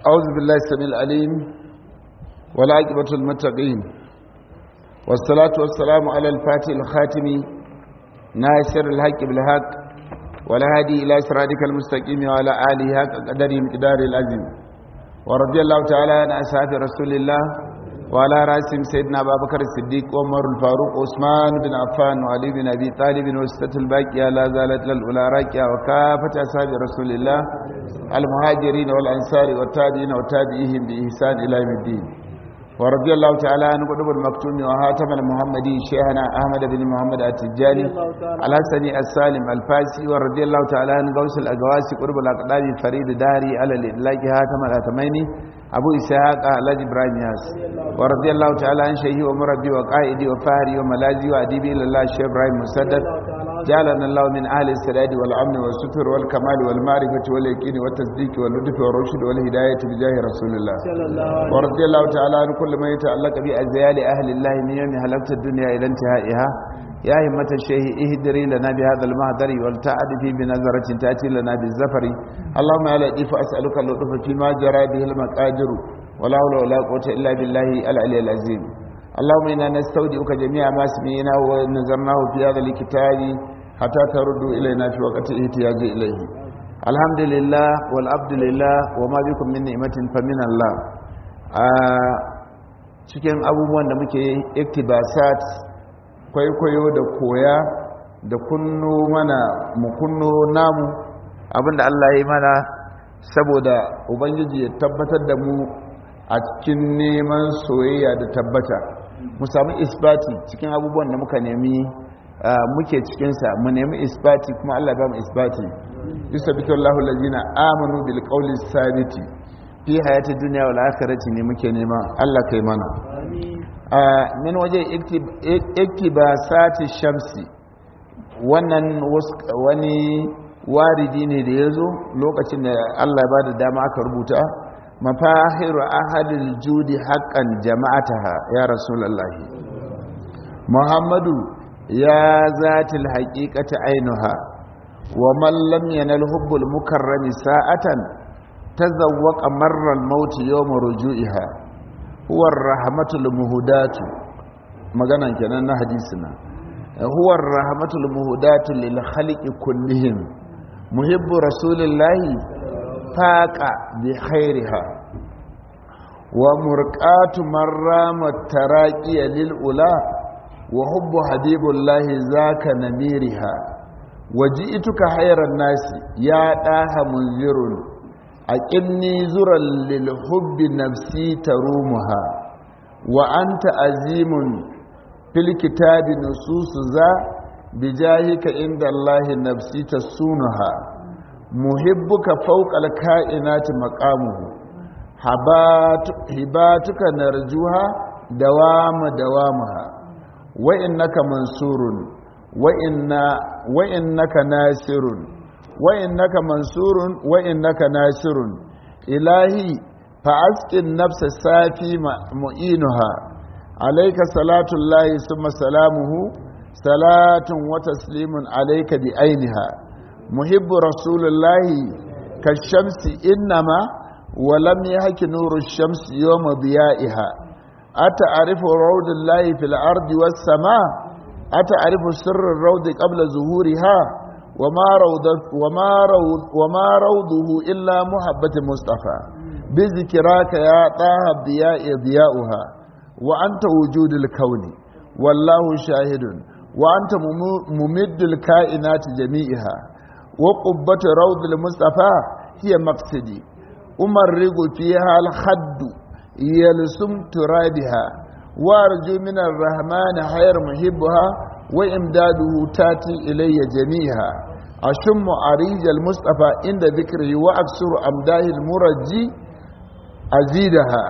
أعوذ بالله السميع العليم والعاقبة المتقين والصلاة والسلام على الفاتح الخاتم ناصر الحق بالحق والهادي إلى صراطك المستقيم وعلى آله حق قدره مقدار العظيم ورضي الله تعالى عن أصحاب رسول الله وعلى راسهم سيدنا أبا بكر الصديق وعمر الفاروق وعثمان بن عفان وعلي بن أبي طالب وستة الباقية لا زالت للأولى راكية وكافة أصحاب رسول الله المهاجرين والأنصار والتابعين وتابعيهم بإحسان إلى يوم الدين ورضي الله تعالى عن قطب المكتوم وهاتم المحمدي شيخنا أحمد بن محمد التجاني الحسني السالم الفاسي ورضي الله تعالى عن غوث الأقواسي قرب الأقدام فريد داري على الإدلاج هاتم الأتميني أبو إسحاق الحاج إبراهيم ياس ورضي الله تعالى عن شيخي ومربي وقائدي وفاهري وملاذي وأديبي لله الشيخ إبراهيم مسدد جعلنا الله من أهل السداد والأمن والستر والكمال والمعرفة واليقين والتصديق واللطف والرشد والهداية بجاه رسول الله ورضي الله تعالى عن كل ما يتعلق بأزيال أهل الله من يوم هلكت الدنيا إلى انتهائها يا همة الشيخ اهدري لنا بهذا المهدر والتعد في بنظرة تأتي لنا بالزفر اللهم يا لطيف أسألك اللطف فيما جرى به المقادر ولا حول ولا قوة إلا بالله العلي العظيم اللهم إنا نستودعك جميع ما سمعنا ونظرناه في هذا الكتاب حتى ترد إلينا في وقت احتياج إليه الحمد لله والعبد لله وما بكم من نعمة فمن الله cikin abubuwan da muke iktibasat kwaikwayo da koya da kunno mana mu kunno namu abinda Allah ya yi mana saboda ubangiji ya tabbatar da mu a cikin neman soyayya da tabbata mu samu isbati cikin abubuwan da muka nemi muke cikinsa mu nemi isbati kuma Allah ba mu isbati yusabitu Allahu allazina amanu bil qawli sabiti fi hayati dunya wal akhirati ne muke nema Allah kai mana min waje iktibasati shamsi wannan wani waridi ne da yazo lokacin da Allah ya bada dama aka rubuta mafahiru ahadil judi haqqan jama'ataha ya rasulullahi muhammadu ya zatil haqiqati ainuha wa man lam yanal hubbul mukarrami sa'atan tazawwaqa marra al-maut yawm ruju'iha huwa ar-rahmatul muhdatu maganan kenan na hadisina huwa ar-rahmatul muhdatu lil khaliqi kullihim muhibbu rasulillahi faqa bi khairiha wa murqatu marramat taraqiya lil ula wa hubbu habibullahi zaka namiriha waji'tuka hayran nasi ya daha munzirun aqimni zuran lil hubbi nafsi tarumuha wa anta azimun fil kitabi nususu za bijahika inda allahi nafsi tasunuha muhibbuka fawqal kainati maqamuhu hibatuka narjuha dawama dawamaha wa innaka mansurun wa inna wa innaka nasirun wa innaka mansurun wa innaka nasirun ilahi fa asqin nafsa safi mu'inuha alayka salatu llahi thumma salamuhu salatun wa taslimun alayka bi ainiha muhibbu rasulullahi kashamsi innama ولم يهك نور الشمس يوم ضيائها أتعرف روض الله في الأرض والسماء أتعرف سر الروض قبل ظهورها وما, روض وما, روض وما روضه إلا محبة مصطفى بذكراك يا طه الضياء ضياؤها وأنت وجود الكون والله شاهد وأنت ممد الكائنات جميعها وقبة روض المصطفى هي مقصدي أمرق فيها الخد يلسم ترابها وارجو من الرحمن خير محبها وإمداده تاتي إلي جميعها أشم عريج المصطفى عند ذكره وأكسر أمداه المرجي أزيدها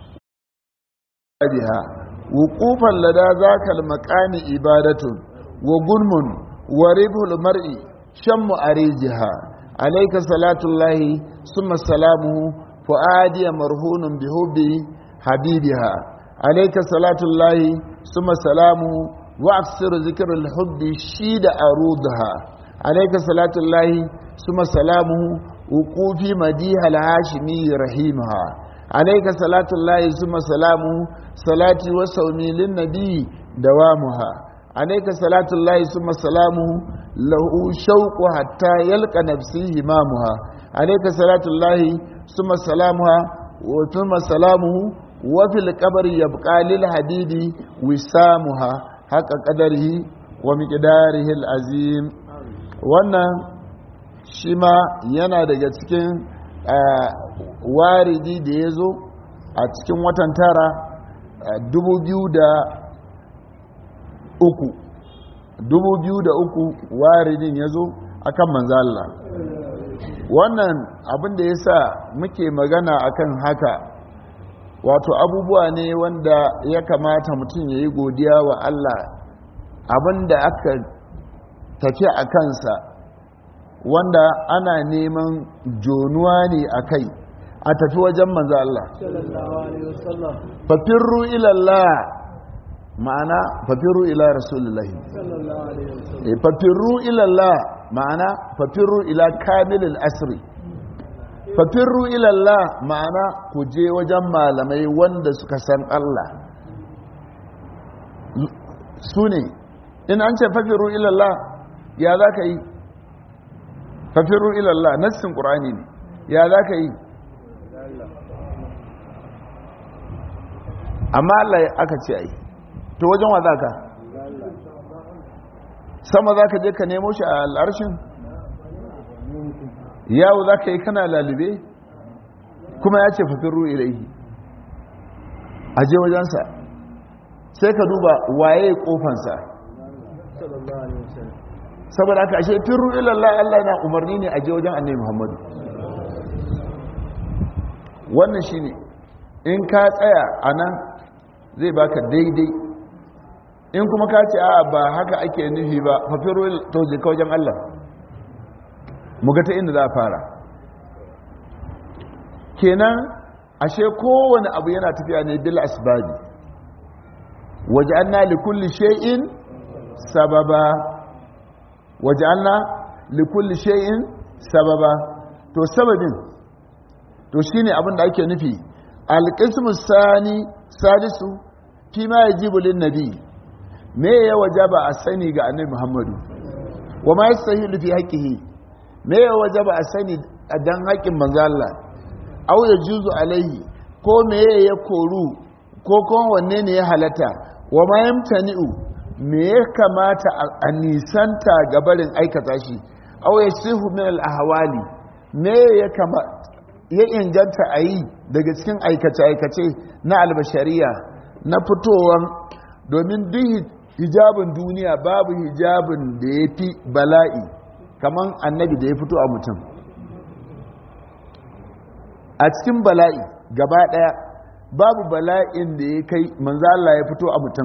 بها وقوفا لدى ذاك المكان إبادة وظلم وربه المرء شم عريجها عليك صلاة الله ثم سلامه فؤادي مرهون بحب حبيبها عليك صلاة الله ثم سلامه وأكثر ذكر الحب شيد أرودها عليك صلاة الله ثم سلامه wuqufi madiha al-hashimi rahimaha alayka salatu llahi summa salamu salati wa sawmi lin nabi dawamuha alayka salatu llahi summa salamu lahu shauqu hatta yalqa nafsihi imamuha alayka salatu llahi summa salamuha wa thumma salamuhu wa fil qabri yabqa lil hadidi wisamuha haqa qadarihi wa miqdarihi al azim wannan shi ma yana daga cikin waridi da ya zo a cikin watan tara dubu biyu da uku dubu biyu da uku waridin ya zo a kan manzala wannan abin da ya sa muke magana akan haka wato abubuwa ne wanda ya kamata mutum ya yi godiya wa Allah abin da aka tafi a kansa wanda ana neman jonuwa ne a kai a tafi wajen manzo Allah fafirru ilallah ma'ana fafirru ila rasulullahi fafirru ilallah ma'ana fafirru ila kamilil asri fafirru ilallah ma'ana ku je wajen malamai wanda suka san Allah su ne in an ce fafirru ilallah ya za ka yi fafirru ilallah nassin ƙur'ani ne ya za ka yi amma Allah aka ce ai to wajen wa za ka sama za ka je ka nemo shi a al'arshin yawo za ka yi kana lalube kuma ya ce fafirru ilaihi a je wajensa sai ka duba waye kofansa saboda aka ashe firru ilallah Allah na umarni ne a je wajen annabi Muhammadu wannan shine in ka tsaya anan zai baka daidai in kuma ka ce a ba haka ake nufi ba fa firru to je ka wajen Allah mu ga ta inda za a fara kenan ashe kowane abu yana tafiya ne bil asbabi waj'alna likulli shay'in sababa waj'alna likulli shay'in sababa to sababin to shine abin da ake nufi alqismu sani salisu fi ma yajibu lin nabi me ya wajaba a sani ga annabi muhammadu wa ma yastahilu fi haqqihi me ya wajaba a sani dan haƙin manzo Allah aw yajuzu alaihi ko me ya koru ko kuma wanne ne ya halata wa ma yamtani'u me ya kamata a nisanta gabarin aikata shi aw yasihu min al-ahwali me ya kama ya inganta a yi daga cikin aikace-aikace na albashariya na fitowar domin duk hijabin duniya babu hijabin da ya fi bala'i kamar annabi da ya fito a mutum a cikin bala'i gaba daya babu bala'in da ya kai manzala ya fito a mutum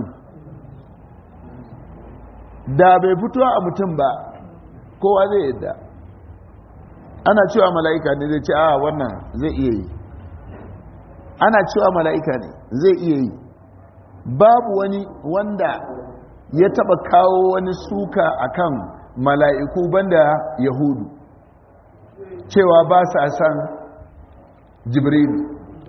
da bai fito a mutum ba kowa zai yadda ana cewa mala'ika ne zai ce a wannan zai iya yi ana cewa mala'ika ne zai iya yi babu wani wanda ya taba kawo wani suka akan mala'iku banda yahudu cewa ba sa san jibrilu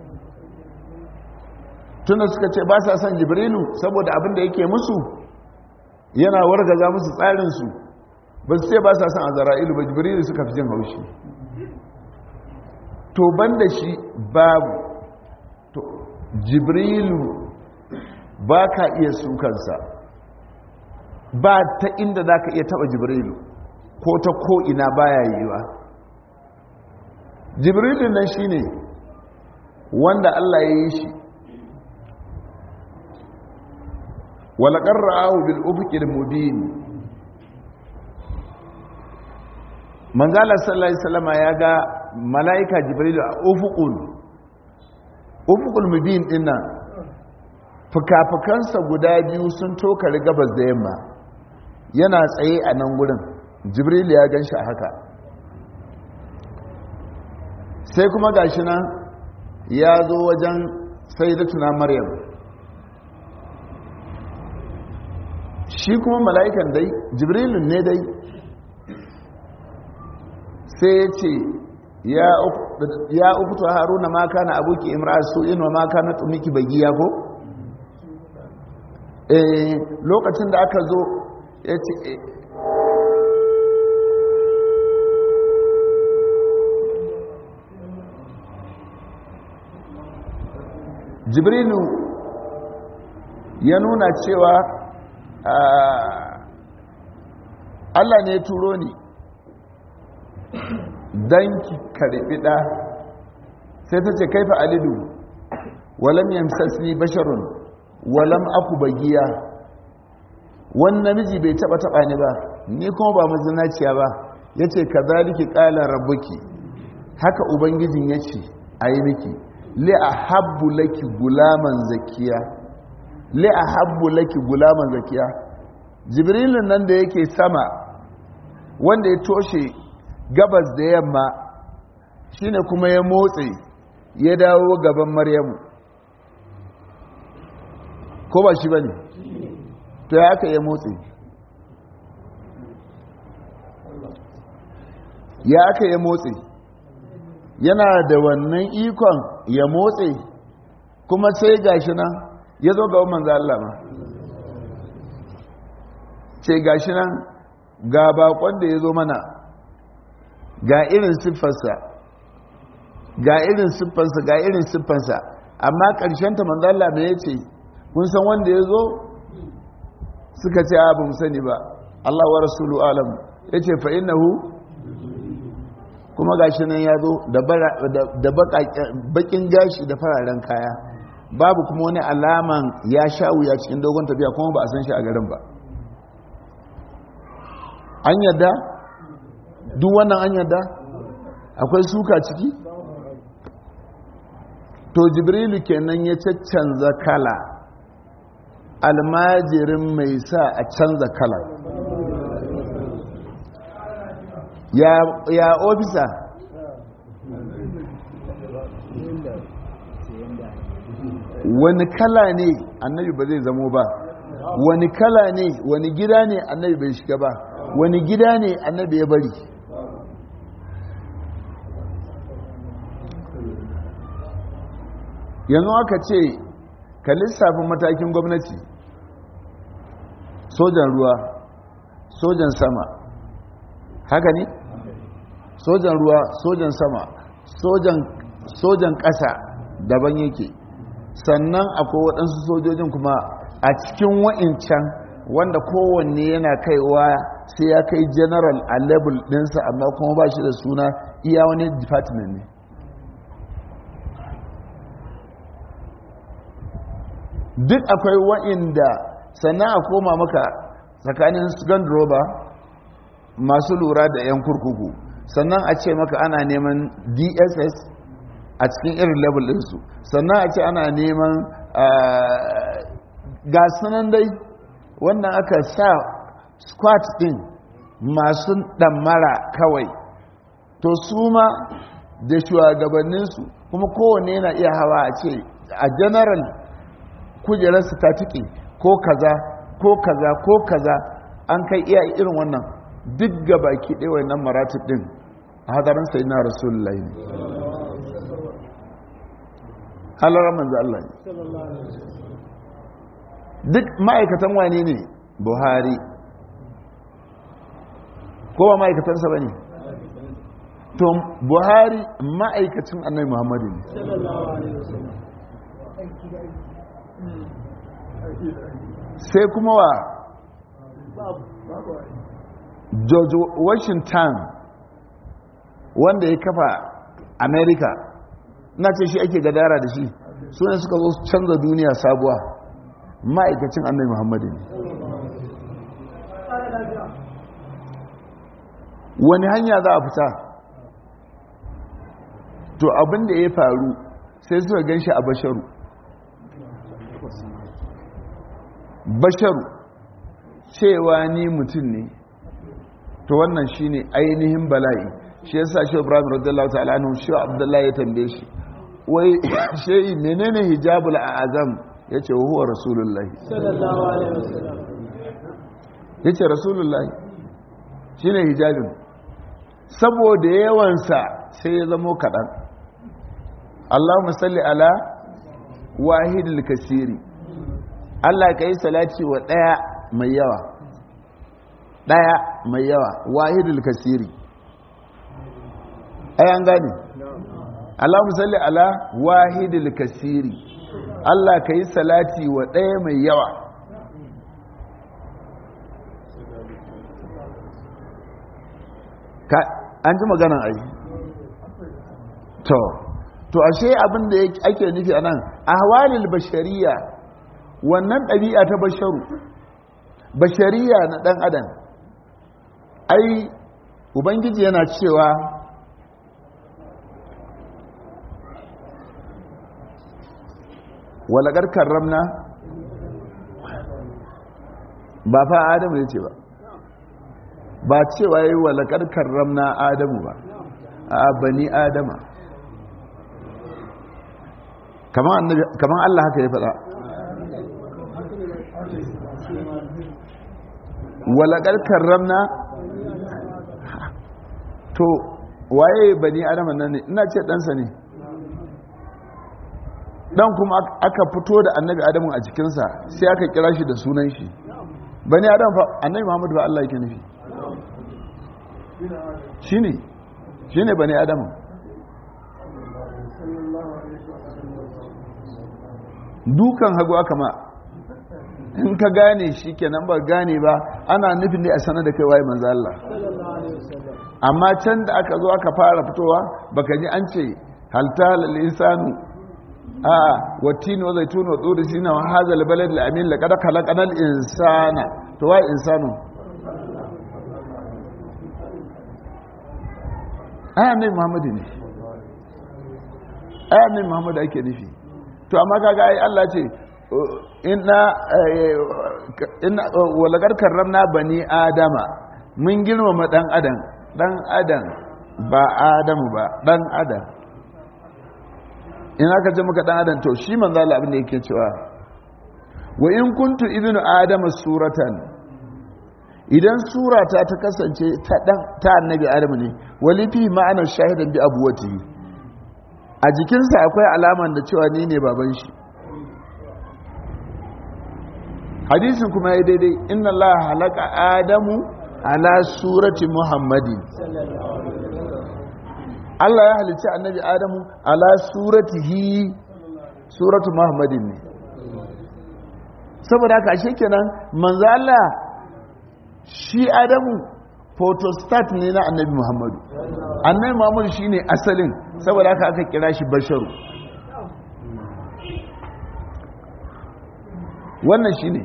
tunda suka ce ba sa san jibrilu saboda abin da yake musu yana wargaza musu tsarinsu ba su ce ba sa san azara'ilu ba jibrilu suka fi jin haushi to ban da shi babu to jibrilu ba ka iya sukansa ba ta inda za ka iya taba jibrilu ko ta ko'ina baya yiwa jibrilu nan shi ne wanda allah ya yi shi walakar ra'ahu bil ufuqil mubin manzala sallallahu alaihi wasallam ya ga malaika jibril a ufuqul ufuqul mubin dinnan fukafukansa guda biyu sun tokari gabas da yamma yana tsaye a nan gurin jibril ya ganshi a haka sai kuma gashi nan ya zo wajen sayyidatuna maryam shi kuma mala'ikan dai jibrilun ne dai sai ya ce ya ukutu haruna ma kana abuki imra su'in wa ma kana tumiki bagiya ko eh lokacin da aka zo yace jibrilu ya nuna cewa Allah ne ya turo ni don ki karbi ɗa sai ta ce kaifa alidu walam yamsasni basharun walam aku bagiya wani namiji bai taba taba ni ba ni kuma ba mazinaciya ba ya ce ka zaliki ƙala rabbuki haka ubangijin ya ce a yi miki li a habbu laki gulaman zakiya li a habbu laki gulaman zakiya jibrilun nan da yake sama wanda ya toshe gabas da yamma shine kuma ya motsi ya dawo gaban maryamu ko ba shi ba ne to ya aka ya motsi ya aka ya motsi yana da wannan ikon ya motsi kuma sai gashi nan ya zo ga manzo Allah ma ce gashi nan ga bakon da ya zo mana ga irin siffarsa ga irin siffarsa ga irin siffarsa amma ƙarshenta manzo Allah me yace kun san wanda ya zo suka ce a mu sani ba Allah wa rasulu alam yace fa innahu kuma gashi nan ya zo da bakin gashi da fararen kaya babu kuma wani alaman ya sha wuya cikin dogon tafiya kuma ba a san shi a garin ba an yadda duk wannan an yadda akwai suka ciki to jibrilu kenan ya caccanza kala almajirin mai sa a canza kala ya, ya ofisa wani kala ne annabi ba zai zamo ba wani kala ne wani gida ne annabi bai shiga ba wani gida ne annabi ya bari yanzu aka ce ka lissafin matakin gwamnati sojan ruwa sojan sama haka ne sojan ruwa sojan sama sojan ƙasa daban yake sannan akwai waɗansu sojojin kuma a cikin wa'incan wanda kowanne yana kaiwa sai ya kai general a level ɗinsa amma kuma ba shi da suna iya wani department ne duk akwai wa'inda sannan a koma maka tsakanin roba masu lura da 'yan kurkuku sannan a ce maka ana neman dss a cikin irin level ɗinsu sannan a ce ana neman gasunan dai wannan aka sa squat ɗin masu ɗammara kawai to su ma da shugabanninsu kuma kowane yana iya hawa a ce a general kujerarsu ta tiki ko kaza ko kaza ko kaza an kai iya irin wannan duk gabaki ɗaya wannan maratib ɗin a hadarin sai na rasulullahi ne halarar manzo Allah ne duk ma'aikatan wane ne buhari ko ba ma'aikatansa ba ne to buhari ma'aikacin annai muhammadu ne sai kuma wa george washington wanda ya kafa america na ce shi ake gadara da shi su ne suka zo canza duniya sabuwa ma'aikacin annai muhammadu ne wani hanya za a fita to abin da ya faru sai suka gan shi a basharu basharu cewa ni mutum ne to wannan shine ainihin bala'i shi yasa shi ibrahim radiyallahu ta'ala anhu shi abdullahi ya tambaye shi wai shehi menene hijabul azam yace huwa rasulullahi sallallahu alaihi wasallam yace rasulullahi shine hijabin saboda yawansa sai ya zamo kaɗan allahumma salli ala wahidul kasiri allah ka yi salati wa ɗaya mai yawa ɗaya mai yawa wahidul kasiri ai an gane allahumma salli ala wahidul kasiri allah ka yi salati wa ɗaya mai yawa an ji maganan ai to to ashe abin da ake nufi a nan ahwalil bashariya wannan ɗabi'a ta basharu bashariya na ɗan adam ai ubangiji yana cewa walagar karramna ba fa adamu ya ce ba ba cewa yi wa laƙar karramna adamu ba a bani adama kamar Allah haka ya faɗa wa laƙar karramna to waye bani adama nan ne ina ce ɗansa ne ɗan kuma aka fito da annabi adamu a cikinsa sai aka kira shi da sunan shi bani adam fa annabi muhammadu ba Allah yake nufi shine shine bani adam dukan hagu aka ma in ka gane shi kenan ba gane ba ana nufin ne a sanar da kai waye manzo Allah amma can da aka zo aka fara fitowa baka ji an ce halta lil insanu a watini wa zaitun wa tsuri sina wa hadha al balad al amin laqad khalaqana al insana to wai insanu aya ne muhammadu ne aya ne muhammadu ake nufi to amma kaga ai Allah ce inna inna walagar karramna bani adama mun girmama dan adam dan adam ba adamu ba dan adam in aka ce maka dan adam to shi manzo Allah abin da yake cewa wa in kuntu ibnu adama suratan idan surata ta kasance ta dan ta annabi adamu ne wali fi ma'anar shahidan bi abuwatihi a jikinsa akwai alaman da cewa ni ne baban shi hadisin kuma ya daidai inna Allah halaka adamu ala surati muhammadin Allah ya halicci annabi adamu ala suratihi suratu muhammadin ne saboda haka ashe kenan manzo Allah shi adamu photostat ne na annabi muhammadu annabi muhammadu shine asalin saboda haka aka kira shi basharu wannan shine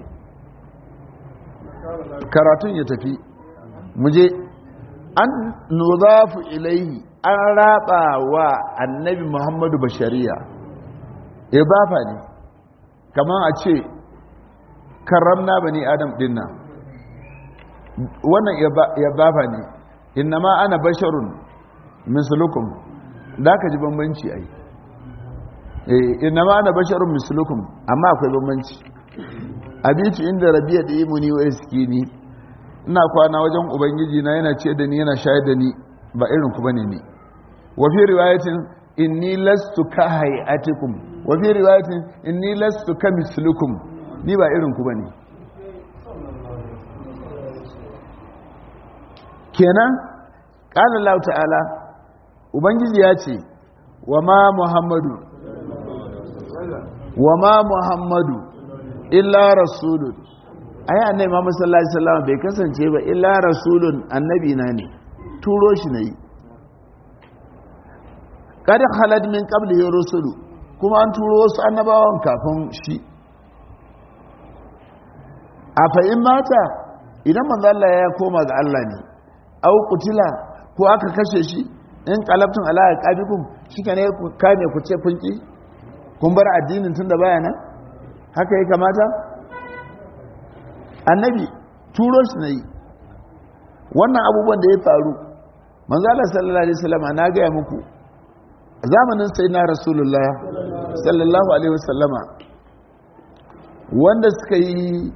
karatun ya tafi muje an nuzafu ilaihi an raba wa annabi muhammadu bashariya ibafa ne kamar a ce karamna bani adam dinnan wannan ibafa ne innama ana basharun mislukum da ka ji bambanci ai innama ana basharun mislukum amma akwai bambanci abitu inda rabiya da imuni wa iskini ina kwana wajen ubangiji na yana ce da ni yana shayar da ni ba irin ku bane ni wa fi riwayatin inni lastu ka hayatikum wa fi riwayatin inni lastu ka mislukum ni ba irin ku bane kenan qala Allah ta'ala ubangiji ya ce wa ma muhammadu wa ma muhammadu illa rasulun ai annabi Muhammad sallallahu alaihi wasallam bai kasance ba illa rasulun annabi na ne turo shi nayi kada khalad min qablihi rusulu kuma an turo wasu annabawan kafin shi a fa in mata idan manzo Allah ya koma ga Allah ne au qutila ko aka kashe shi in qalabtum ala aqabikum shike ne ku kame ku ce kun ki kun bar addinin tunda baya nan haka ya kamata annabi turo shi na yi wannan abubuwan da ya faru manzala sallallahu alaihi wasallam na gaya muku zamanin sai na rasulullah sallallahu alaihi wasallama wanda suka yi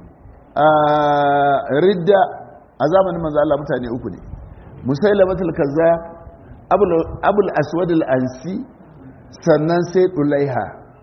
ridda a zamanin manzala mutane uku ne musailamatul kaza abul aswad al-ansi sannan sai dulaiha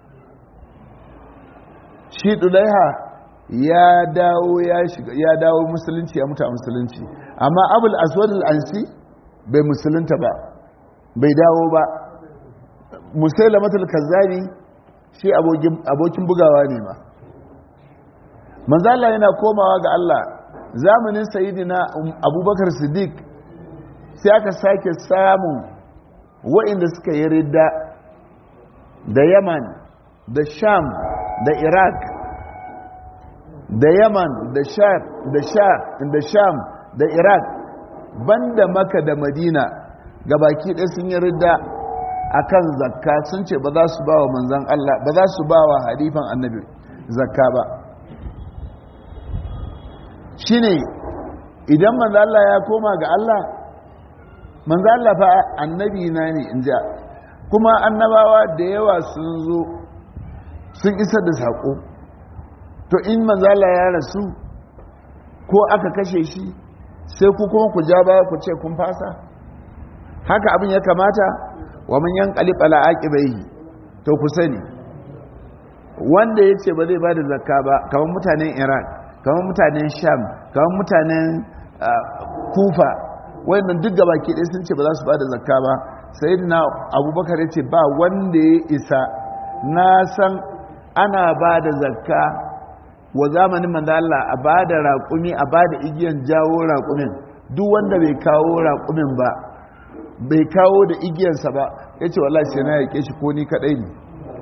shi dulaiha ya dawo ya shiga ya dawo musulunci ya mutu a musulunci amma abul aswad al-ansi bai musulunta ba bai dawo ba musailamatul kazzari shi abokin bugawa ne ma manzala yana komawa ga Allah zamanin sayidina abubakar siddiq sai aka sake samun wa'inda suka yi ridda da yaman da sham da iraq da yaman da sham da sham da iraq banda maka da madina gabaki ɗaya sun yi ridda akan zakka sun ce ba za su ba wa manzan Allah ba za su ba wa hadifan annabi zakka ba shine idan manzan Allah ya koma ga Allah manzan Allah fa annabi na ne in ja kuma annabawa da yawa sun zo sun isar da saƙo to in manzan Allah ya rasu ko aka kashe shi sai ku kuma ku ja baya ku ce kun fasa haka abin ya kamata wa man yanqalib ala aqibaihi to ku sani wanda yace ba zai bada zakka ba kamar mutanen Iraq kamar mutanen Sham kamar mutanen Kufa wayannan duk gabaki ɗaya sun ce ba za su bada zakka ba sayyidina Abubakar yace ba wanda ya isa na san ana bada zakka wa zamanin manzo Allah a bada raƙumi a bada igiyan jawo raƙumin duk wanda bai kawo raƙumin ba bai kawo da igiyarsa ba ya ce wallahi sai na yake shi ko ni kadai ne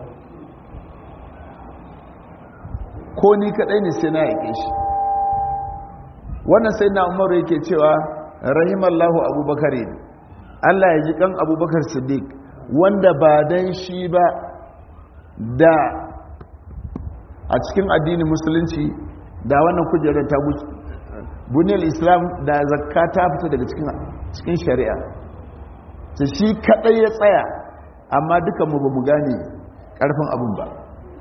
ko ni kadai ne sai na yake shi wannan sai na umaru yake cewa rahimallahu abubakar ne allah ya ji kan abubakar siddiq wanda ba dan shi ba da a cikin addinin musulunci da wannan kujerar ta buniyar islam da zakka ta fita daga cikin shari'a ta shi kadai ya tsaya amma dukanmu ba mu gane karfin abin ba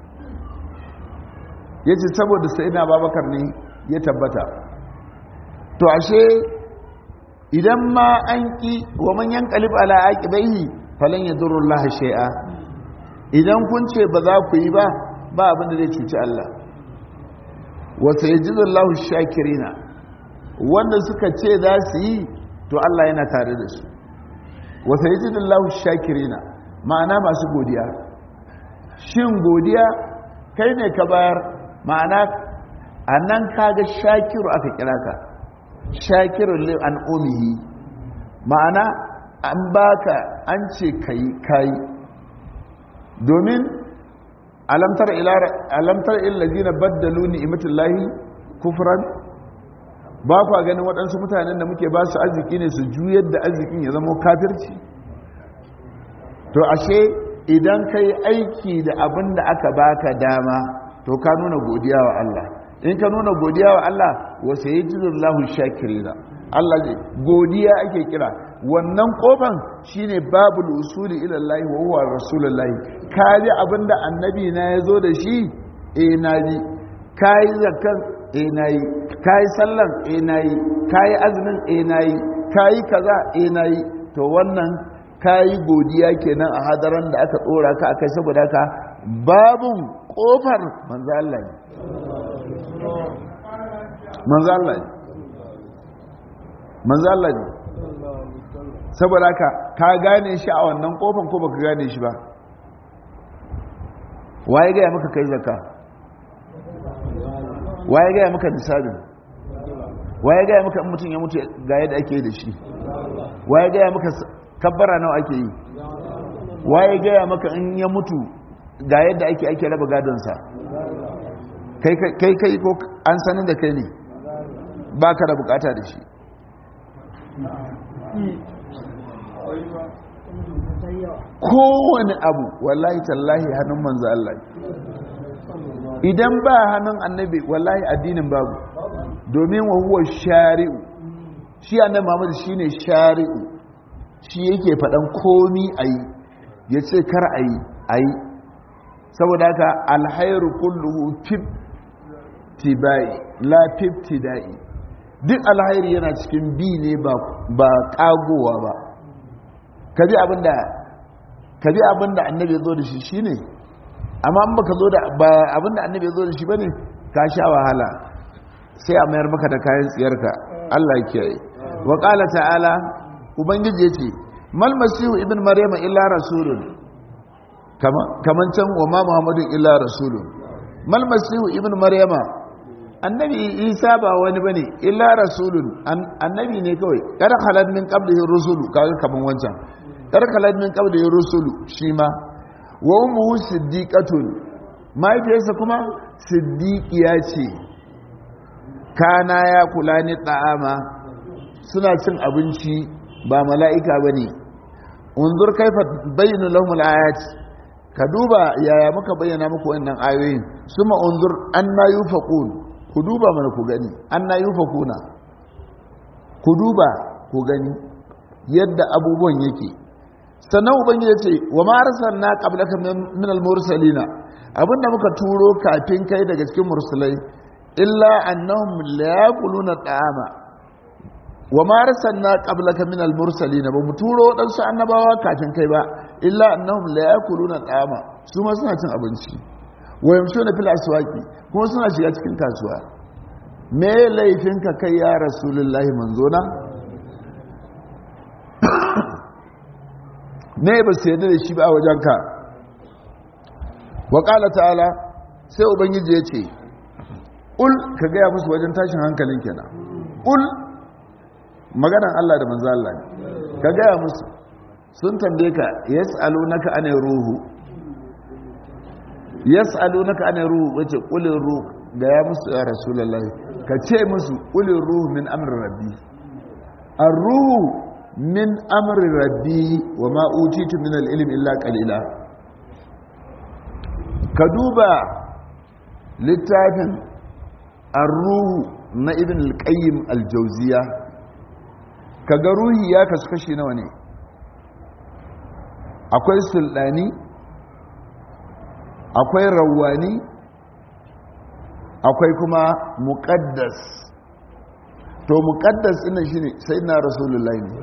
ya ce saboda sai na babakar ne ya tabbata to ashe idan ma an ƙi wa manyan kalib ala aƙibaihi falon ya durun laha shai'a idan kun ce ba za ku yi ba ba abin da zai cuci Allah wata ya ji zallahu shakirina wanda suka ce za su yi to Allah yana tare da su wata yi jidin lahu shakirina ma'ana masu godiya shin godiya kai ne ka bayar ma'ana a nan kaga shakiru aka kira ka shakirun lil an omihi ma'ana an baka an ce kayi kayi domin alamtar illazina baddalu ni'imatullahi kufran ba kwa ganin waɗansu mutanen da muke ba su arziki ne su juyar da arzikin ya zama kafirci to ashe idan ka yi aiki da abin da aka baka dama to ka nuna godiya wa Allah in ka nuna godiya wa Allah wasu yi jizullahu shakirina Allah ne godiya ake kira wannan kofan shine babul usuli ila Allah wa huwa rasulullahi ka ji abin da annabi na ya zo da shi eh na ji ka yi zakkan eh na yi ka yi sallan eh na yi ka yi azumin eh na yi ka yi kaza eh na yi to wannan ka yi godiya kenan a hadaran da aka tsora ka akai saboda ka babun kofar manzo Allah ne manzo Allah ne manzo Allah ne saboda ka ka gane shi a wannan kofan ko baka gane shi ba waye ga maka kai zakka waye gaya maka nisabin waye gaya maka in mutum ya mutu ga yadda ake yi da shi waye gaya maka kabbara nawa ake yi waye gaya maka in ya mutu ga yadda ake ake raba gadonsa kai kai ko an sanin da kai ne ba ka da bukata da shi kowane abu wallahi tallahi hannun manzo Allah idan ba hannun annabi wallahi addinin babu domin wa huwa shari'u shi annabi Muhammad shine shari'u shi yake faɗan komi ayi yace kar ayi ayi saboda haka alhairu kulluhu fif tibai la fiftida'i duk alhairi yana cikin bi ne ba ba kagowa ba ka bi abinda ka bi abinda annabi ya zo da shi shine amma in baka zo da ba abinda annabi ya zo da shi bane ka sha wahala sai a mayar maka da kayan tsiyarka Allah ya kiyaye wa qala ta'ala ubangiji yace mal masihu ibn maryama illa rasulun kama kaman can wa ma muhammadun illa rasulun mal masihu ibn maryama annabi isa ba wani bane illa rasulun annabi ne kawai kada khalad min qablihi rusulu kaga kaman wancan kada khalad min qablihi rusulu shi ma wa ummuhu siddiqatun mahaifiyarsa kuma siddiqiya ce kana ya kula ni ta'ama suna cin abinci ba mala'ika bane unzur kaifa bayyana lahum al-ayat ka duba yaya muka bayyana muku wannan ayoyin suma unzur anna yufaqun ku duba mana ku gani anna yufaquna ku duba ku gani yadda abubuwan yake sannan ubangiji ce wa ma arsalna qablaka min al-mursalina abinda muka turo kafin kai daga cikin mursalai illa annahum la yaquluna ta'ama wa ma arsalna qablaka min al-mursalina ba mu turo wadansu annabawa kafin kai ba illa annahum la yaquluna ta'ama su ma suna cin abinci wa yamshuna fil aswaqi kuma suna shiga cikin kasuwa me laifinka kai ya rasulullahi manzona me ba su yadda da shi ba a wajenka wa ƙala ta'ala sai ubangiji ya ce ul ka gaya musu wajen tashin hankalin kenan ul maganan Allah da manzo Allah ne ka gaya musu sun tambaye ka yas'alunaka anay ruhu yas'alunaka anay ruhu wace qulil ruh da ya musu ya rasulullahi ka ce musu qulil ruh min amri rabbi ar-ruhu min amri rabbi wa ma utitu min al-ilm illa qalila ka duba littafin ar-ruhu na ibn al-qayyim al-jawziya kaga ruhi ya kasu kashi nawa ne akwai sulɗani akwai rawani akwai kuma muƙaddas to muƙaddas ina shi ne sai na rasulullahi ne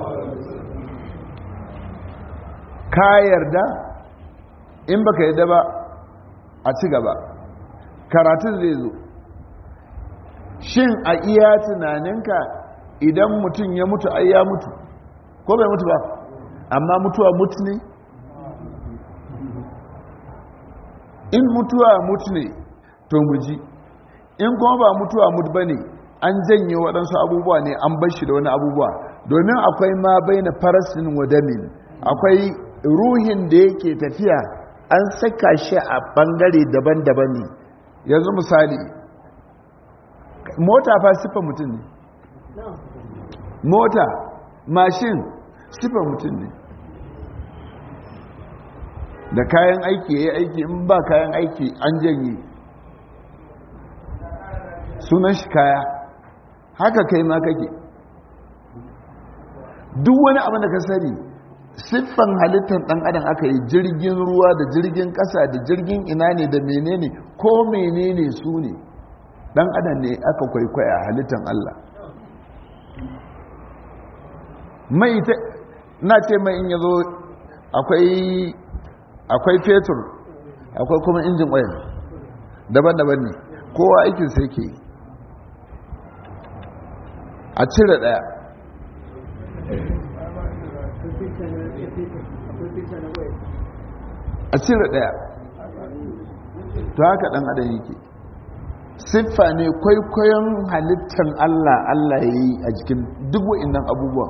ka yarda in baka yarda ba a ci gaba karatun zai zo shin a iya tunaninka idan mutum ya mutu ai ya mutu ko bai mutu ba amma mutuwa mutu ne in mutuwa mutu ne to muji in kuma ba mutuwa mutu ba ne an janye waɗansu abubuwa ne an bar shi da wani abubuwa domin akwai ma bai na farasin wadamin akwai ruhin da yake tafiya an saka shi a ɓangare daban-daban ne yanzu misali mota fa siffar mutum ne mota mashin siffar mutum ne da kayan aiki ya yi aiki in ba kayan aiki an janye sunan shi kaya haka kai ma kake duk wani abin da ka sani siffan halittar ɗan adam aka yi jirgin ruwa da jirgin ƙasa da jirgin ina ne da menene ko menene su ne ɗan adam ne aka kwaikwaya halittar Allah mai ta na ce mai in yazo akwai akwai fetur akwai kuma injin oil daban-daban ne kowa aikin sai ke a cire daya a cire daya to haka dan adam yake siffa ne kwaikwayon halittar Allah Allah ya yi a jikin duk wa'innan abubuwan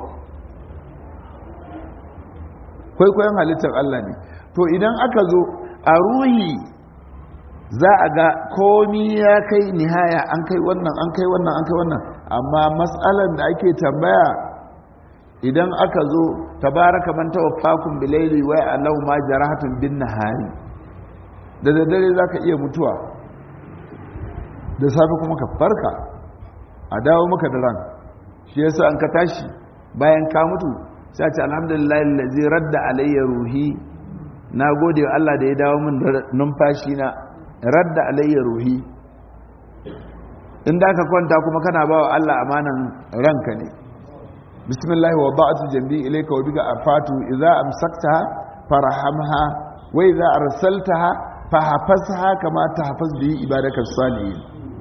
kwaikwayon halittar Allah ne to idan aka zo a ruhi za a ga komi ya kai nihaya an kai wannan an kai wannan an kai wannan amma matsalar da ake tambaya idan aka zo tabaraka man tawaffakun bilaili wa alau ma jarahatun bin nahari da daddare zaka iya mutuwa da safe kuma ka farka a dawo maka da ran shi yasa an ka tashi bayan ka mutu sai ce alhamdulillah allazi radda alayya ruhi na gode wa Allah da ya dawo min numfashi na radda alayya ruhi in da ka kwanta kuma kana ba wa Allah amanan ranka ne bismillah wa ba'atu jambi ilayka wa bika afatu idza amsaktaha farhamha wa idza arsaltaha fahfazha kama tahfaz bi ibadakas salihin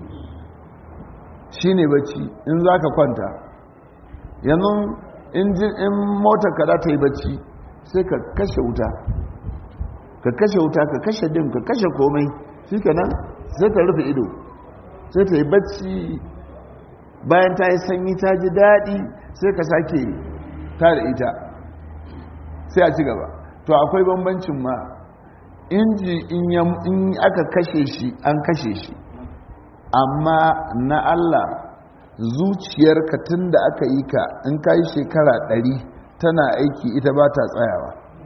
shine bacci in zaka kwanta yanzu in in motar ka za ta yi bacci sai ka kashe wuta ka kashe wuta ka kashe dim ka kashe komai shikenan sai ta rufe ido sai ta yi bacci bayan ta yi sanyi ta ji daɗi sai ka sake ta da ita sai a ci gaba to akwai bambancin ma inji in aka kashe shi an kashe shi amma na Allah zuciyarka tun da aka yi ka in ka yi shekara ɗari tana aiki ita ba ta tsayawa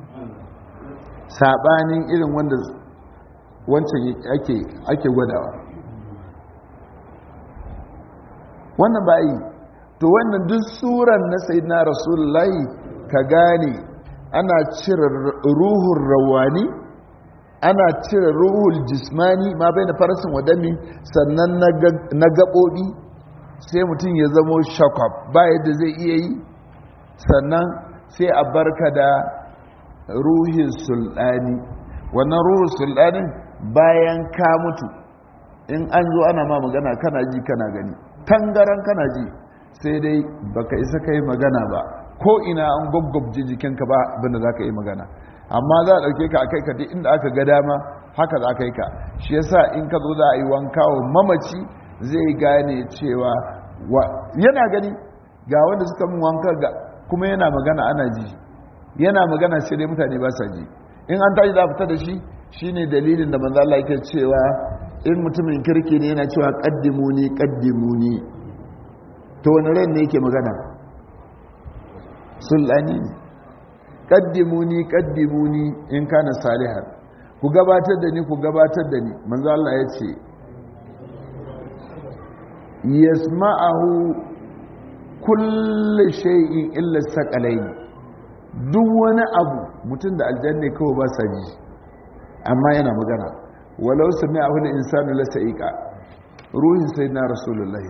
saɓanin irin wanda wancan ake gwadawa wannan ba yi to wannan duk suran na sayyidina rasulullahi ka gane ana cire ruhun rawani ana cire ruhul jismani ma bai da farasin wadami sannan na gaɓoɓi sai mutum ya zamo shakwab ba yadda zai iya yi sannan sai a barka da ruhin sulɗani wannan ruhun sulɗanin bayan ka mutu in an zo ana ma magana kana ji kana gani tangaran kana ji sai dai baka isa kai magana ba ko ina an gwaggwabje jikinka ba abinda za ka yi magana amma za a ɗauke ka a kai ka duk inda aka ga dama haka za ka yi ka shi yasa in ka zo za a yi wanka wa mamaci zai gane cewa yana gani ga wanda suka mun wanka ga kuma yana magana ana ji yana magana sai dai mutane ba sa ji in an tashi za a fita da shi shine dalilin da manzo Allah yake cewa in mutumin kirki ne yana cewa qaddimuni qaddimuni to wani ran ne yake magana sulani ne qaddimuni qaddimuni in kana salihan ku gabatar da ni ku gabatar da ni manzo Allah ya ce yasma'ahu kullu shay'in illa saqalaini duk wani abu mutum da aljanna kawai ba sa ji amma yana magana walau sami'ahu al-insanu la sa'iqa ruhin sayyidina rasulullahi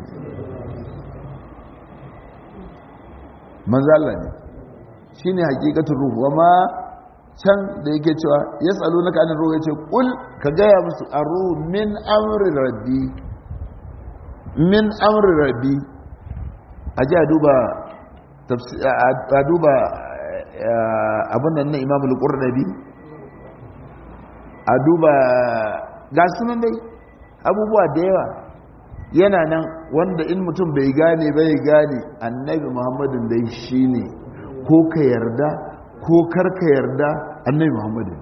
manzo Allah ne shine hakikatul ruh wama can da yake cewa yasalunaka anir ruh yace kul ka gaya musu aru min amri rabbi min amri rabbi aje a duba a duba abin nan na imamul qurnabi a duba ga sunan dai abubuwa da yawa yana nan wanda in mutum bai gane bai gane annabi muhammadin dai shi ne ko ka yarda ko karka yarda annabi muhammadin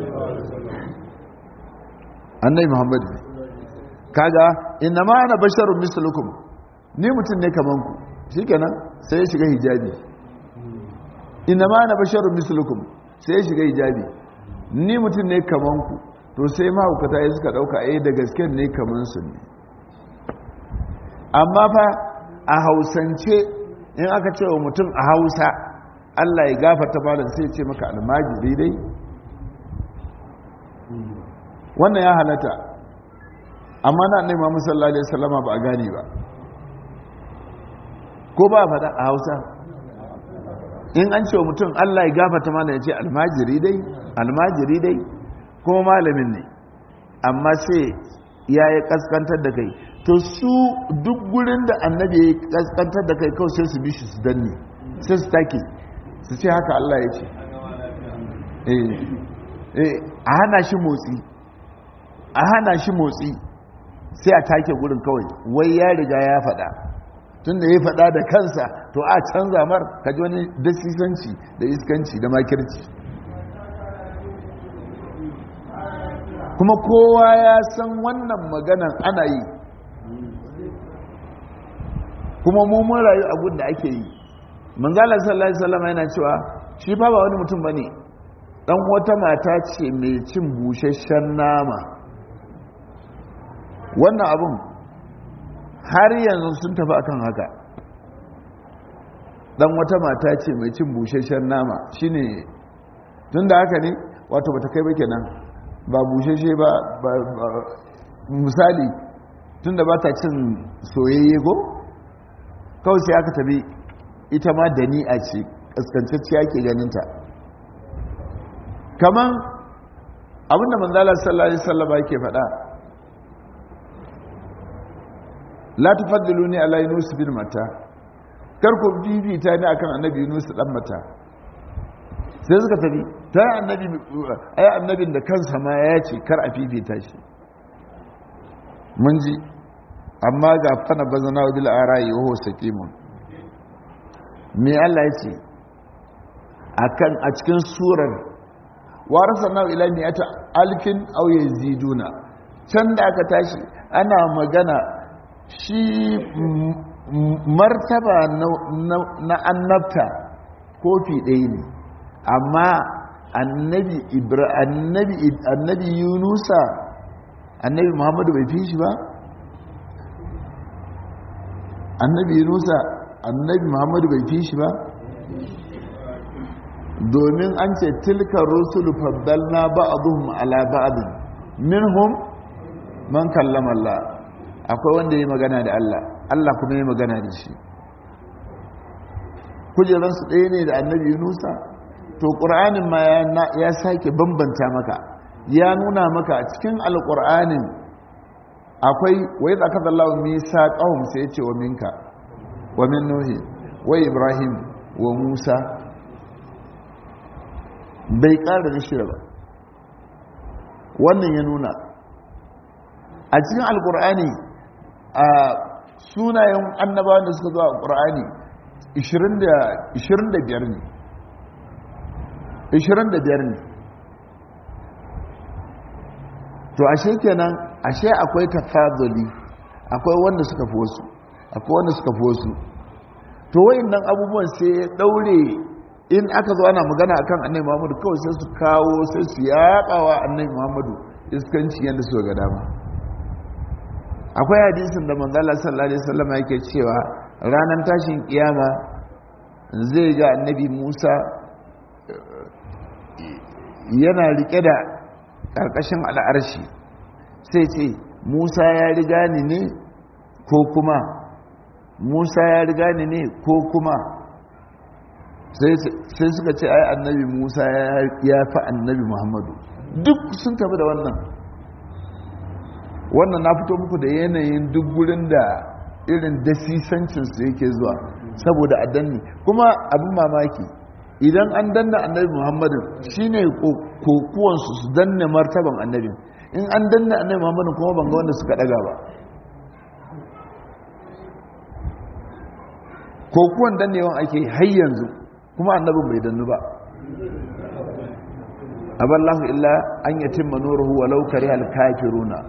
annabi muhammadin kaga inna ma ana basharun mislukum ni mutum ne kaman ku shikenan sai ya shiga hijabi inna ma ana basharun mislukum sai ya shiga hijabi ni mutum ne kaman ku to sai mahaukata ya suka dauka eh da gaske ne kaman su ne amma fa a hausance in aka ce wa mutum a hausa allah ya gafarta malam sai ce maka almajiri dai wannan ya halatta amma na nema musallallahu alaihi wasallama ba a gane ba ko ba faɗa a hausa in an ce wa mutum allah ya gafarta malam ya ce almajiri dai almajiri dai kuma malamin ne amma sai ya yi kaskantar da kai to su duk gurin da annabi ya kaskantar da kai kawai sai su bi shi su danne sai su take su ce haka Allah ya ce a hana shi motsi a hana shi motsi sai a take gurin kawai wai ya riga ya faɗa tun da ya faɗa da kansa to a canza mar kaji wani dasisanci da iskanci da makirci kuma kowa ya san wannan maganan ana yi kuma mummun rayu abun da ake yi manzala sallallahu alaihi wasallam yana cewa shi fa ba wani mutum bane dan wata mata ce mai cin busasshen nama wannan abun har yanzu sun tafi akan haka dan wata mata ce mai cin busasshen nama shine tunda haka ne wato bata kai ba kenan ba bushashe ba misali tunda ba ta cin soyayye ko kawai sai aka tabi ita ma dani'a ce kaskantacciya ke ganinta kaman abinda manzala sallallahu alaihi wasallam yake faɗa la tufaddiluni ala yunus bin mata kar ku bibita ni akan annabi yunus dan mata sai suka tafi ta annabi ai annabin da kansa ma ya ce kar a fifita shi mun ji amma ga fana bazana wa bil ara'i wa huwa saqimun me Allah ya ce akan a cikin surar warasana ila mi'ata alfin aw yaziduna can da aka tashi ana magana shi martaba na annabta kofi ɗaya ne amma annabi annabi yunusa annabi muhammadu bai fi shi ba annabi yunusa annabi muhammadu bai fi shi ba domin an ce tilka rusulu faddalna ba'dhum ala ba'd minhum man kallama Allah akwai wanda yayi magana da Allah Allah kuma yayi magana da shi kujeran su ɗaya ne da annabi Yunusa to qur'anin ma ya sake bambanta maka ya nuna maka cikin alqur'anin akwai wa idza akada Allahu misaqahum sai ya ce wa minka wa min nuhi wa ibrahim wa musa bai ƙara da shida ba wannan ya nuna a cikin alkur'ani a sunayen annabawan da suka zuwa alkur'ani 25 ne 25 ne to ashe kenan ashe akwai tafaduli akwai wanda suka fi wasu akwai wanda suka fi wasu to wayannan abubuwan sai ya daure in aka zo ana magana akan annabi Muhammadu kawai sai su kawo sai su yaƙawa annabi Muhammadu iskanci yadda su ga dama akwai hadisin da manzala sallallahu alaihi wasallam yake cewa ranar tashin kiyama zai ga annabi Musa yana rike da karkashin al'arshi sai ce Musa ya riga ni ne ko kuma Musa ya riga ni ne ko kuma sai suka ce ai annabi musa ya fi annabi muhammadu duk sun tafi da wannan wannan na fito muku da yanayin duk gurin da irin dasisancinsu yake zuwa saboda a danni kuma abin mamaki idan an danna annabi muhammadu shine kokuwansu su danne martaban annabin in an danna annabi muhammadu kuma banga wanda suka daga ba kokuwan dannewan ake har yanzu kuma annabin bai dannu ba aballahu illa an yatimma nuruhu walau karihal kafiruna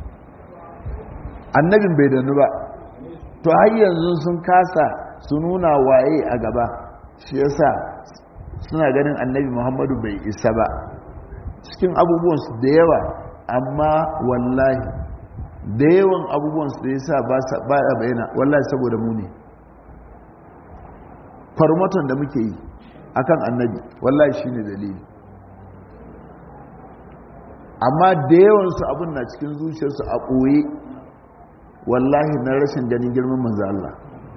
annabin bai dannu ba to har yanzu sun kasa su nuna waye a gaba shi yasa suna ganin annabi muhammadu bai isa ba cikin abubuwansu da yawa amma wallahi da yawan abubuwansu da yasa ba ya bayyana wallahi saboda mu ne farmaton da muke yi akan annabi wallahi shine dalili amma da yawansu abin na cikin zuciyarsu a ɓoye wallahi na rashin ganin girman manzo Allah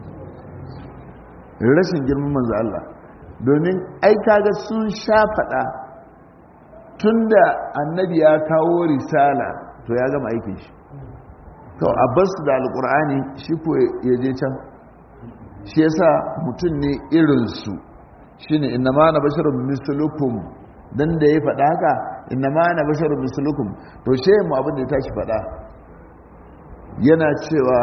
rashin girman manzo Allah domin ai kaga sun sha faɗa tunda annabi ya kawo risala to ya gama aikin shi to a basu da alkur'ani shi ko ya je can shi yasa mutum ne irinsu shi ne inna ma na basharun mislukum dan da ya faɗa haka inna ma na basharun mislukum to she mu abin da ya tashi faɗa yana cewa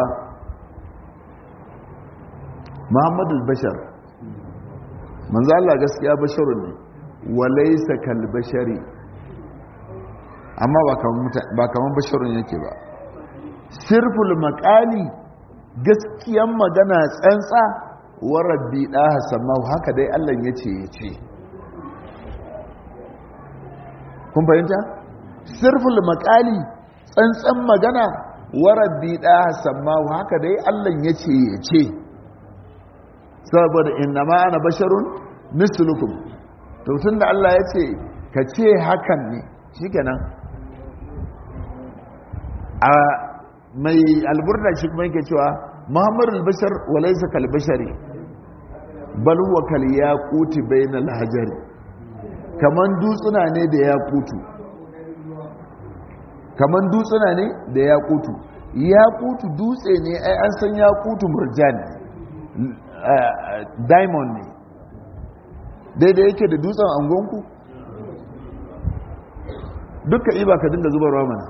muhammadu bashar manzo Allah gaskiya basharun ne walaysa kal bashari amma ba kaman basharun yake ba sirful maqali gaskiyan magana tsantsa wa rabbi ɗaha sammahu haka dai Allah ya ce ya ce kun fahimta? sirful makali tsantsan magana wa rabbi ɗaha sammahu haka dai Allah ya ce ya ce saboda inna ma ana basharun mislukum to tun da Allah ya ce ka ce hakan ne shikenan a mai alburda shi kuma yake cewa muhammadu albashar walaisa kalbashari bal huwa kal yaquti bainal hajari kaman dutsuna ne da yaqutu kaman dutsuna ne da yaqutu yaqutu dutse ne ai an san yaqutu murjan diamond ne daidai yake da dutsen angonku duka iba ka dinga zubarwa mana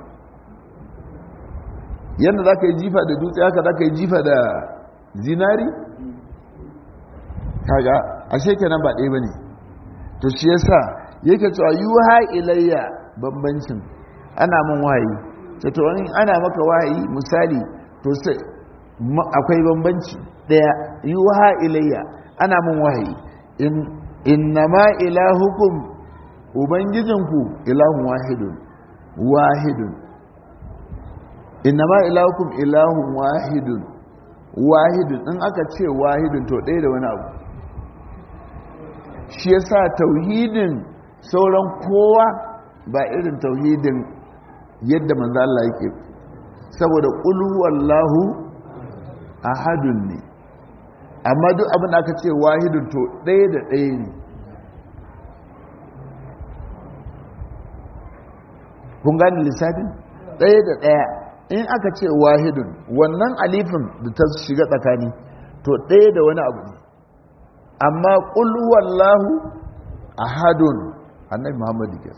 yadda za ka yi jifa da dutse haka za ka yi jifa da zinari kaga ashe kenan ba ɗaya ba ne to shi yasa yake cewa yuha ilayya bambancin ana min wahayi ta to in ana maka wahayi misali to sai akwai bambanci ɗaya yuha ilayya ana min wahayi in innama ilahukum ubangijinku ilahun wahidun wahidun innama ilahukum ilahun wahidun wahidun in aka ce wahidun to ɗaya da wani abu shi yasa tauhidin sauran kowa ba irin tauhidin yadda manzo Allah yake saboda qul huwallahu ahadun ne amma duk abin da aka ce wahidun to ɗaya da ɗaya ne kun gani lissafin ɗaya da ɗaya in aka ce wahidun wannan alifin da ta shiga tsakani to ɗaya da wani abu ne amma ƙulwallahu ahadun annabi muhammadu ke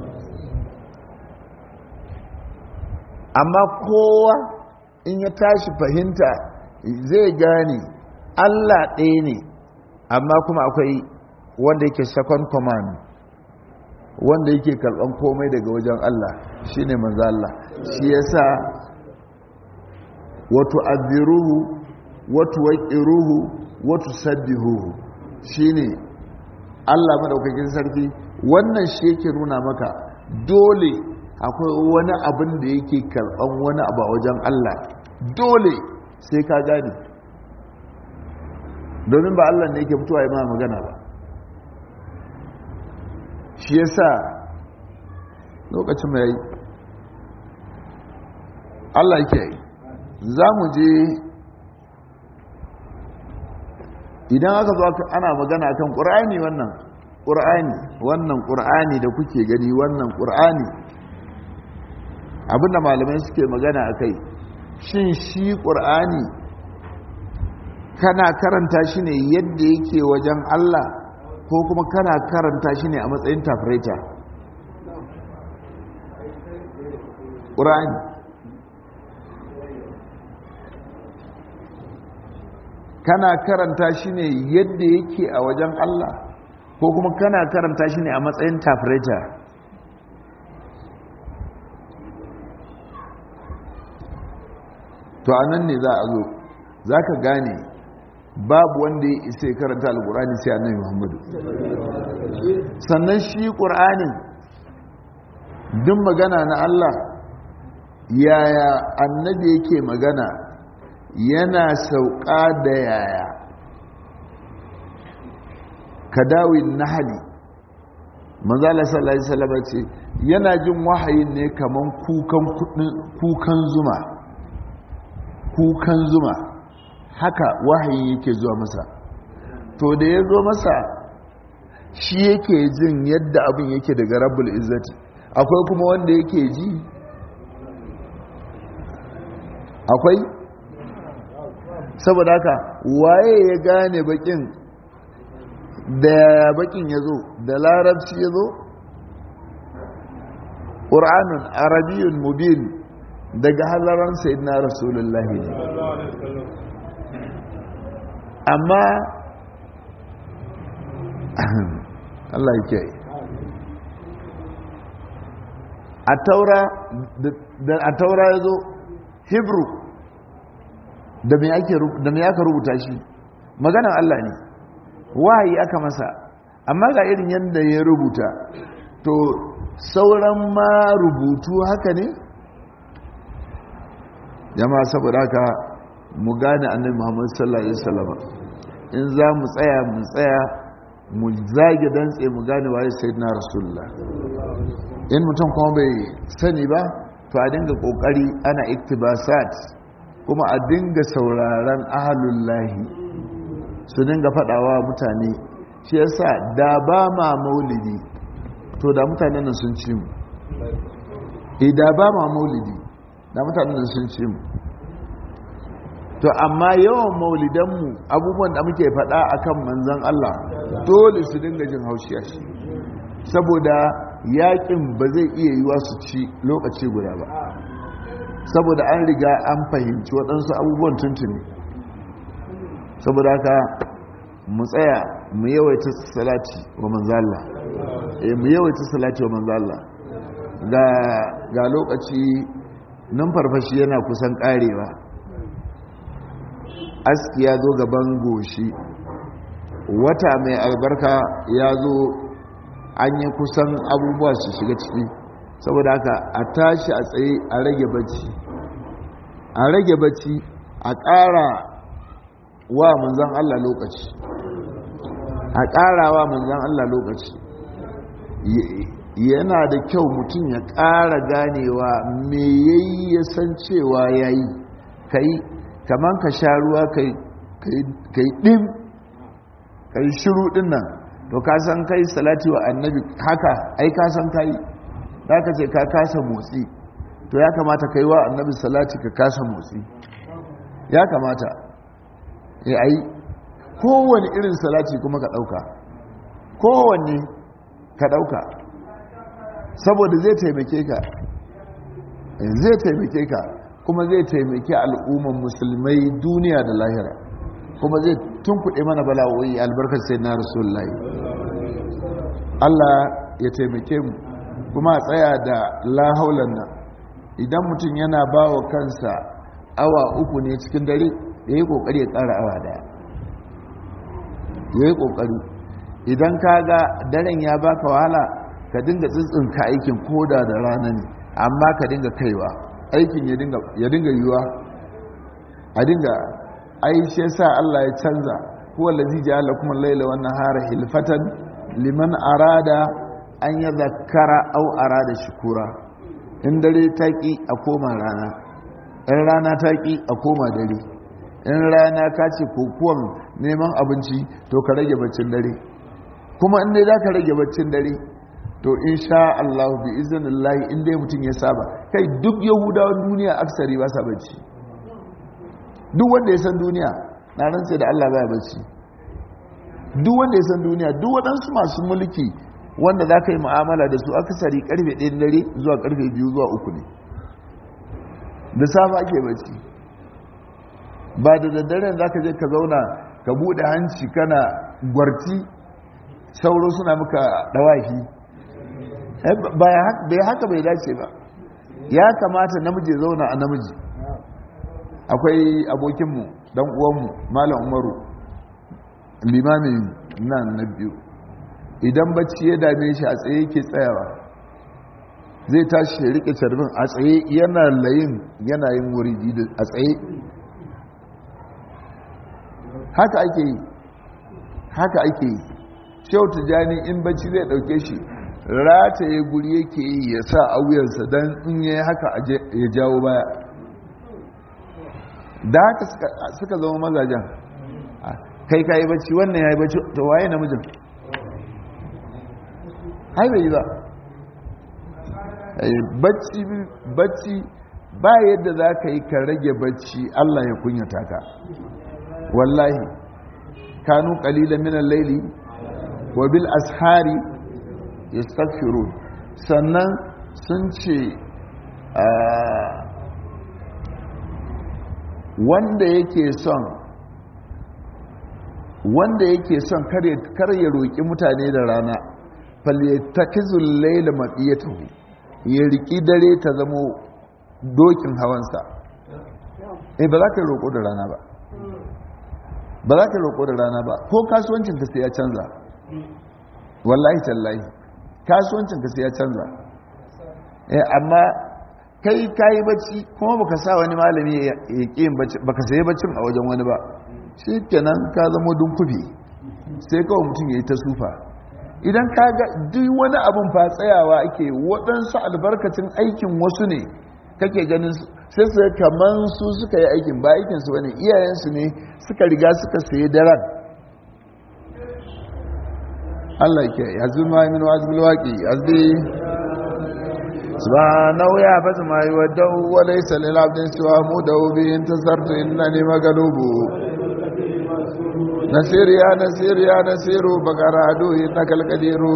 amma kowa in ya tashi fahimta zai gane allah ɗaya ne amma kuma akwai wanda yake second command wanda yake karban komai daga wajen Allah shine manzo Allah shi yasa wato aziruhu wato waqiruhu wato sabbihuhu shine Allah madaukakin sarki wannan shi yake nuna maka dole akwai wani abin da yake karban wani abu a wajen Allah dole sai ka gane domin ba Allah ne yake fitowa ya magana ba shi ya sa lokacin mai Allah ke za mu je idan aka zo ana magana kan ƙur'ani wannan ƙur'ani wannan ƙur'ani da kuke gani wannan ƙur'ani abinda malamai suke magana a kai shin shi ƙur'ani kana karanta shi ne yadda yake wajen Allah ko kuma kana karanta shi ne a matsayin tafireta ƙura'ani kana karanta shi ne yadda yake a wajen Allah ko kuma kana karanta shi ne a matsayin tafireta to a nan ne za a zo za ka gane babu wanda ya isa ya karanta alkur'ani sai annabi muhammadu sannan shi ƙur'anin duk magana na Allah yaya annabi yake magana yana sauka da yaya kadawin nahali manzala sallallahu alaihi wasallam ce yana jin wahayin ne kaman kukan kukan zuma kukan zuma haka wahayi yake zuwa masa to da ya zo masa shi yake jin yadda abin yake daga rabbul izzati akwai kuma wanda yake ji akwai saboda haka waye ya gane bakin da bakin ya zo da larabci ya zo ƙur'anun arabiyun mubin daga halaran sayyidina rasulullahi ne amma Allah ya kiyaye a taura da a taura ya zo hebrew da me aka rubuta shi maganan Allah ne wahayi aka masa amma ga irin yadda ya rubuta to sauran ma rubutu haka ne jama'a saboda haka mu gane annabi Muhammad sallallahu alaihi wasallam in za mu tsaya mu tsaya mu zage dantse mu gane waye sayyidina rasulullah in mutum kuma bai sani ba to a dinga kokari ana iktibasat kuma a dinga sauraron ahalullahi su dinga faɗawa mutane shi yasa da ba ma maulidi to da mutanen nan sun ci mu da ba ma maulidi da mutanen nan sun ci mu to amma yawan maulidanmu abubuwan da muke faɗa akan manzan Allah dole su dinga jin haushi a shi saboda yakin ba zai iya yiwa su ci lokaci guda ba saboda an riga an fahimci waɗansu abubuwan tuntuni saboda haka mu tsaya mu yawaita salati wa manzala eh mu yawaita salati wa manzala ga ga lokaci numfarfashi yana kusan karewa aski ya zo gaban goshi wata mai albarka ya zo an yi kusan abubuwa su shiga ciki saboda haka a tashi a tsaye a rage bacci a rage bacci a ƙara wa manzan Allah lokaci a ƙara wa manzan Allah lokaci yana da kyau mutum ya ƙara ganewa me yayi ya san cewa yayi kai kaman ka sha ruwa kai ɗin kai shiru ɗin nan to ka san kai salati wa annabi haka ai ka san kai za ka ce ka kasa motsi to ya kamata kai wa annabi salati ka kasa motsi ya kamata ya ai kowane irin salati kuma ka ɗauka kowanne ka ɗauka saboda zai taimake ka zai taimake ka kuma zai taimake al'umman musulmai duniya da lahira kuma zai tunkuɗe mana bala'o'i albarkar sai na rasulullahi Allah ya taimake mu kuma a tsaya da lahaulan nan idan mutum yana ba wa kansa awa uku ne cikin dare ya yi ƙoƙari ya ƙara awa daya ya yi ƙoƙari idan ka ga daren ya baka wahala ka dinga tsintsinka aikin koda da rana ne amma ka dinga kaiwa aikin ya dinga yiwuwa a dinga aishe sa Allah ya canza huwa lazi ja'ala kuma laila wan nahara hilfatan liman arada an ya zakara au arada shukura in dare taki a koma rana in rana taki a koma dare in rana ka ce kokuwan neman abinci to ka rage baccin dare kuma in dai za ka rage baccin dare to insha Allah bi iznillahi in dai mutum ya saba kai duk yahudawan duniya aksari ba sa bacci duk wanda ya san duniya na rantse da Allah baya bacci duk wanda ya san duniya duk waɗansu masu mulki wanda za ka yi mu'amala da su aksari karfe 1 dare zuwa karfe 2 zuwa 3 ne da safa ake bacci ba da daddaren za ka je ka zauna ka buɗe hanci kana gwarti sauro suna muka dawafi bai haka bai dace ba ya kamata namiji zauna a namiji akwai abokinmu dan uwanmu malam umaru limamin nan na biyu idan bacci ya dame shi a tsaye ke tsayawa zai tashi ya rike carbin a tsaye yana layin yanayin wuri a tsaye haka ake yi haka ake yi shehu tijjani in bacci zai dauke shi rataye guri yake yi ya sa a wuyansa don in ya haka ya jawo baya da haka suka zama mazajen kai ka yi bacci wannan ya yi bacci ta waye namijin hai bai yi ba bacci ba yadda za ka yi ka rage bacci allah ya kunyata ka wallahi kanu kalilan minan laili wa bil ashari yastaghfirun sannan sun ce wanda yake son wanda yake son kar ya roƙi mutane da rana falyatakizul layla maqiyatuhu ya riki dare ta zamo dokin hawansa eh ba za ka roƙo da rana ba ba za ka roƙo da rana ba ko kasuwancinka sai ya canza wallahi tallahi kasuwancinka sai ya canza amma kai kayi bacci kuma baka sa wani malami ya ƙi bacci baka sayi baccin a wajen wani ba shi kenan ka zama dunkufi sai kawai mutum ya yi ta sufa idan ka ga duk wani abin fa tsayawa ake waɗansu albarkacin aikin wasu ne kake ganin sai su kaman su suka yi aikin ba aikinsu wani iyayensu ne suka riga suka sayi daren Allah ke yanzu ma min wazbil waqi azbi subhanahu ya fata ma yuwaddu wa laysa lil abdin siwa mudaw bi intasartu innani maglubu nasir ya nasir ya nasiru bagara adu innaka alqadiru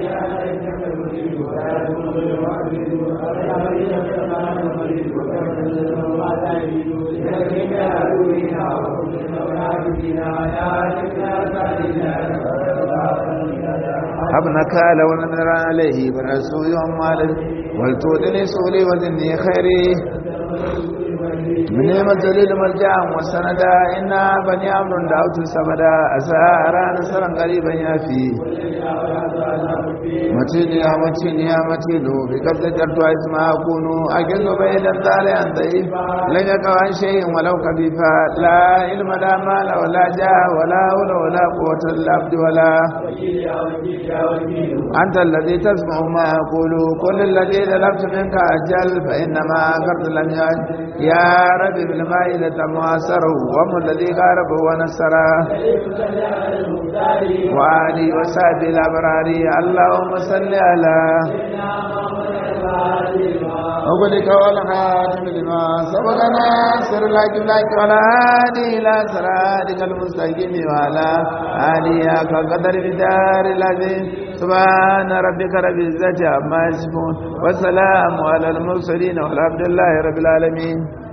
habnaka law nara alayhi barasu yawm malik wal tudni suli wa dinni khairi من الجليل مرجع وسندا إنا بني عمرو دعوت سمدا أسارا نصرا قريبا يافي متين يا متين يا متين بقبض جرت اسما أكون أجل بين الدار عن ضعيف لن يقع عن شيء ولو خفيفا لا علم لا مال ولا جاه ولا حول ولا قوة إلا عبد ولا أنت الذي تسمع ما أقول كل الذي ذلبت منك أجل فإنما أكرت لم يعد يا رب بالمائدة معاصره وم الذي غاربه ونصره وآلي وسعد الأبرار اللهم صل على وقلك والخاتم لما سبقنا سر لك لك ولا هادي إلى سرادك المستقيم وعلى آلي كقدر بدار العظيم سبحان ربك رب العزة عما يصفون والسلام على المرسلين والحمد لله رب العالمين